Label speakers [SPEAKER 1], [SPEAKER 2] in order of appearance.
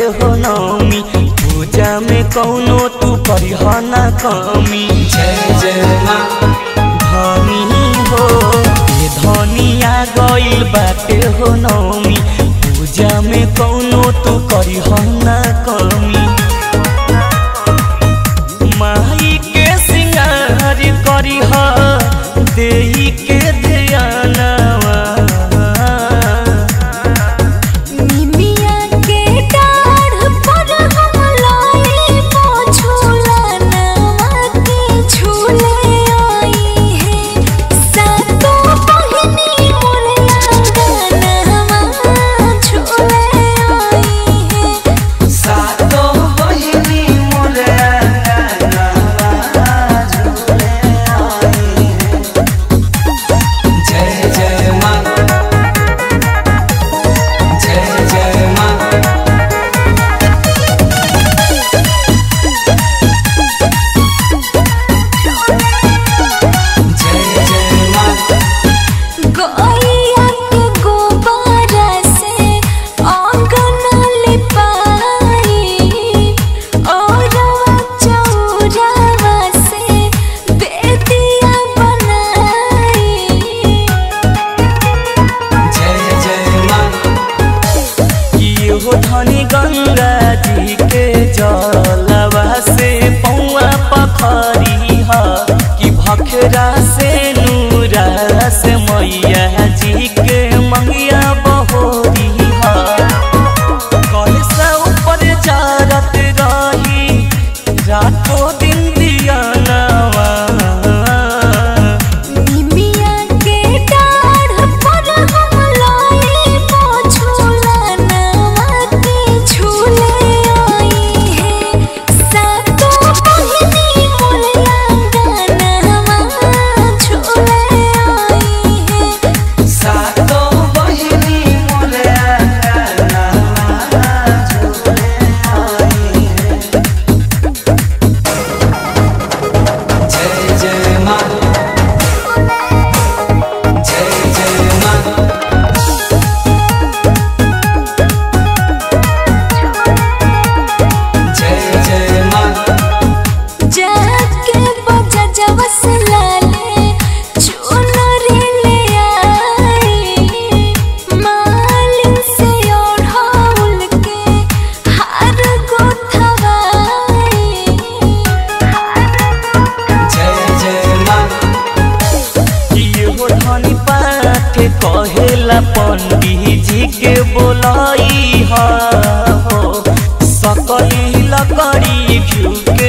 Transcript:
[SPEAKER 1] हो नौमी पूजा में कौनो तू करिह ना कमी
[SPEAKER 2] जय जय माँ
[SPEAKER 1] धनी हो ये धनिया गइल बाटे हो नौमी पूजा में कौनो तू करिह ना कमी माई के सिंगार करिह देही के ध्यानवा
[SPEAKER 3] निमिया के डाढ़ पर हम लाए झूला नवा के झूले आई है सातों बहिनी मोरे आंगनवा झूले आई है
[SPEAKER 2] सातो बहिनी मोरे अंगनवा झूले आई हैं। जय जय माँ जय जय माँ जय जय माँ
[SPEAKER 3] गैया के गोबरा से आंगन लिपाई और चौरावा से बेदिया बनाई
[SPEAKER 2] जय जय माँ
[SPEAKER 1] इहो धनी गंगा जी के जलवा से पौआ पखरी ह कि भखरा से नूरा से मैया जी के मंगिया बहोरी ह कलसा ऊपर जारत रही रातों दिन दिया नवा
[SPEAKER 3] निमिया के डाढ़ पर हम लाए झूला नवा के झूले आई है सातों बहिनी मोरे आंगनवा झूले आई है
[SPEAKER 2] सातो बहिनी मोरे अंगनवा झूले आई हैं। जय जय माँ जय जय माँ जय जय माँ
[SPEAKER 3] जाके बजा जवस लाले चुनरी ले आई मालिन से ओढ़ाउल के हार गोथवाई
[SPEAKER 2] जय जय माँ
[SPEAKER 1] इहो धनी पाठ कहेला पंडित जी के बोलाई हो सकली लकड़ी घिउ